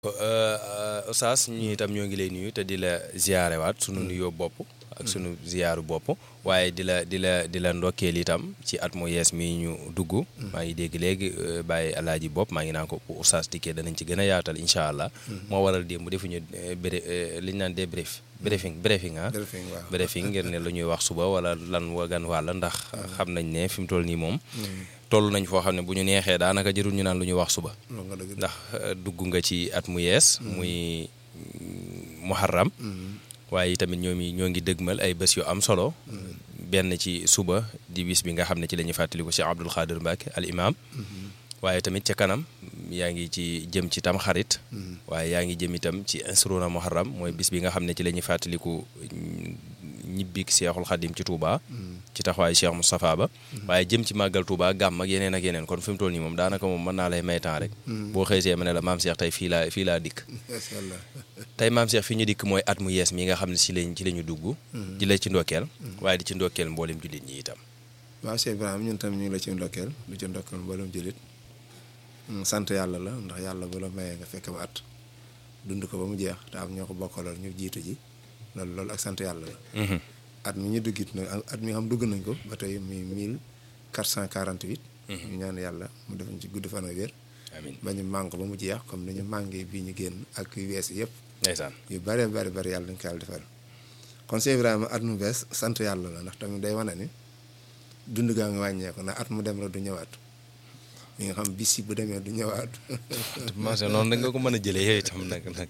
Oustaz ñu itam ñoo ngi lay nuyu te di la ziyaarewaat sunu nuyoo bopp ak sunu ziyaaru bopp waaye di la di la di la ndokkeel itam ci at mu yees mi ñu dugg. maa ngi dégg léegi bàyyi alaaji bopp maa ngi naan ko bu Oustaz dikkee danañ ci gën a yaatal incha allah. moo waral démb defuñu bré li ñu naan débrief. briefing briefing ah. briefing waaw briefing ngir ne lu ñuy wax suba wala lan wagan wàlla ndax xam nañ ne fi mu toll nii moom. toll nañ foo xam ne bu ñu neexee daanaka jërul ñu naan lu ñuy wax suba. ndax dugg nga ci at mu yees. muy muharram waaye tamit ñoo ngi ñoo ngi dëgmal ay bés yu am solo. benn ci suba di bis bi nga xam ne ci la ñuy fàttaliku Cheikh Abdoul Khadir Mbacke al imam waaye tamit ca kanam yaa ngi ci jëm ci tam xarit. waaye yaa ngi jëm itam ci insruna muharram mooy bis bi nga xam ne ci la ñuy fàttaliku ñibbi Cheikhul Khadim ci Touba. ci taxawaayu Cheikh Moustapha Ba. waaye jëm ci màggal Touba gàmm ak yeneen ak yeneen kon fi mu toll nii moom daanaka moom mën naa lay may temps rek. boo xëysee ma ne la maam Cheikh tey fii laa fii laa dikk. tey maam Cheikh fi ñu dikk mooy at mu yees mi nga xam ne ci lañ ci la ñu dugg. di la ci ndokkeel. waaye di ci ndokkeel mboolem jullit ñi itam. waaw Cheikh Ibrahima ñun tam ñu ngi la ci ndokkeel du ci ndokkeel mboolem jullit sant yàlla la ndax yàlla bu la mayee nga fekk ba at dund ko ba mu jeex te am ñoo ko bokkaloon ñu jiitu ji loolu loolu ak sant yàlla la. at mi ñu duggit nag at mi xam dugg nañ ko ba tey muy mille quatre cent quarante huit. ñu ñaan yàlla mu def ñu ci gudd fan ak wér. amiin ba ñu màng ba mu jeex comme ni ñu màngee bii ñu génn ak yu wees yëpp. ndeysaan yu bëree bëri bëri yàlla dañ ko yàlla defal kon Cheikh Ibrahima at mu bees sant yàlla la ndax tamit day wane ni dund gaa ngi wàññeeku ndax at mu dem rek du ñëwaat. mi nga xam bis yi bu demee du ñëwaat. maase noonu da nga ko mën a jëlee yooyu itam nag nag.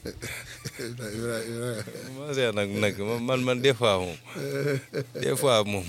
maase nag nag man man des fois moom des fois moom.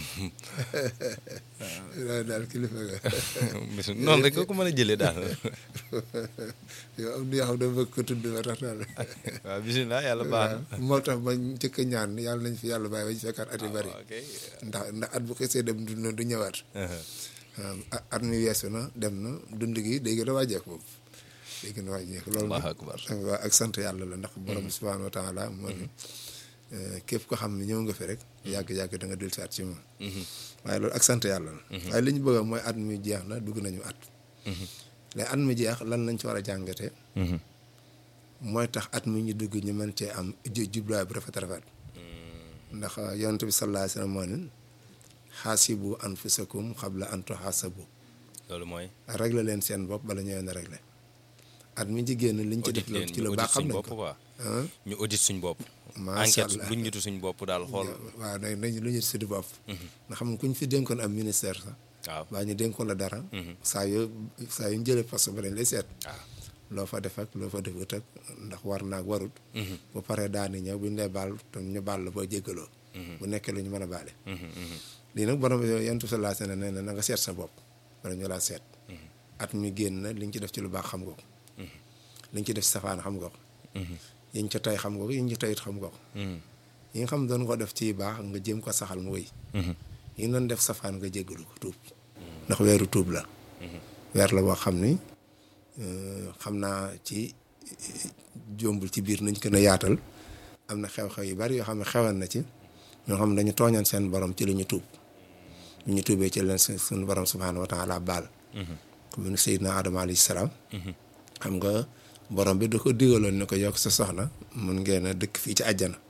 waaw daal kilifa nga. bis noonu rek nga ko mën a jëlee daal. yow am na yoo xam ne bëgg ko tudd ba tax daal. waaw bisimilah yàlla baax na. moo tax ba njëkk a ñaan yàlla nañ fi yàlla bàyyi ba ñu fekkaat at yu bari. ndax ndax at bu xasee dem du du ñëwaat. at mi weesu na dem na dund gi day gën a wàññeeku boobu day gën a wàññeeku loolu waaw ak sant yàlla la ndax borom subhaanahu wa taala moo ne képp ko xam ne ñëw nga fi rek yàgg-yàgg da nga dul saat ci moom waaye loolu ak sant yàlla la waaye li ñu bëgg mooy at mi jeex na dugg nañu at léegi at mi jeex lan lañ ci war a jàngatee mooy tax at mi ñu dugg ñu mën cee am jubluwaay bu rafet rafet ndax yonent bi sallallahu alayhi wa sallam moo ne xaasibu anfusakum xabla an tuxaasabu loolu mooy. réglé leen seen bopp bala ñu leen a réglé at mi ci génn liñ ci def ci lu baax xam nañ ko ñu audit suñ bopp. macha enquête allah luñ ñutu suñ bopp daal xool. waaw nañ nañ lu ñu suñu bopp. nga xam ne kuñ fi dénkoon am ministère sax. waaw baa ñu dénkoon la dara. saa yoo saa yu ñu jëlee poste ba dañ lay seet. waaw loo fa def ak loo fa defut ak ndax war naag warut. bu paree daani ñëw buñ lay baal te ñu baal la boo jéggaloo. bu nekkee lu ñu mën a baale. lii nag borom yentu sa laa sene nee na na nga seet sa bopp wala ñu laa seet at mi génn na liñ ci def ci lu baax xam nga ko liñ ci def ci safaan xam nga ko yiñ ca tey xam nga ko yiñ ci teyit xam nga ko yi nga xam doon ko def ci baax nga jéem ko saxal mu wéy yi nga doon def safaan nga jéggalu ko tuub ndax weeru tuub la weer la boo xam ni xam naa ci jombul ci biir nañ gën a yaatal am na xew-xew yu bari yoo xam ne xewan na ci ñoo xam ne dañu tooñan seen borom ci la ñu tuub ñu ñu tuubee ci leen suñu borom subhaanahu wa taala baal comme ni Seydina Adama alayhi salaam xam nga borom bi da ko digaloon ne ko yokk sa soxna mun ngeen a dëkk fii ci àjjana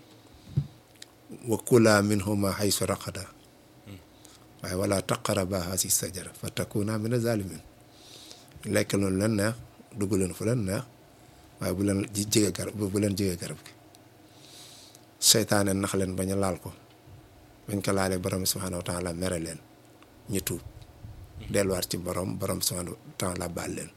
wa kulaa minhuma haysu raqada waaye wala taqaraba haasi sajara fa takuna mina zalimin lekk loolu leen neex dugg leen fu leen neex waaye bu leen jege garab bu leen jege garab gi seytaane nax leen bañ a laal ko bañ ko laalee borom subhaanahu wa taala mere leen ñu tuub delluwaat ci borom borom subhaanahu wa taala baal leen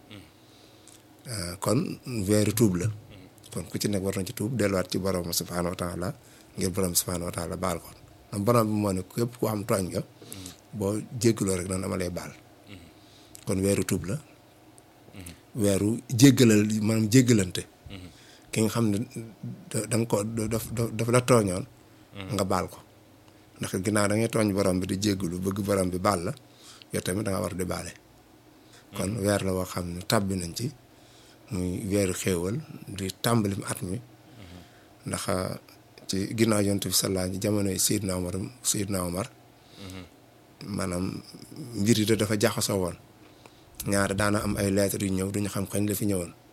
kon weeru tuub la kon ku ci nekk war na ci tuub delluwaat ci borom subhaanahu wa taala ngir borom subhaanahu wa taala baal ko ndax borom bi moo ne képp ku am tooñ nga boo jéggaloo rek noonu dama lay baal kon weeru tuub la weeru jéggalal maanaam jéggalante ki nga xam ne da nga ko daf daf la tooñoon nga baal ko ndax ginnaaw da ngay tooñ borom bi di jéggalu bëgg borom bi baal la yow tamit da nga war di baale kon weer la woo xam ne tàbbi nañ ci muy weeru xéewal di tàmbalim at mi ndax ci ginnaaw yonent bi sallaa ñi jamono yi Seydina Omar Seydina Omar maanaam mbir yi dafa jaxasoo woon ñaar daana am ay lettres yu ñëw duñu xam kañ la fi ñëwoon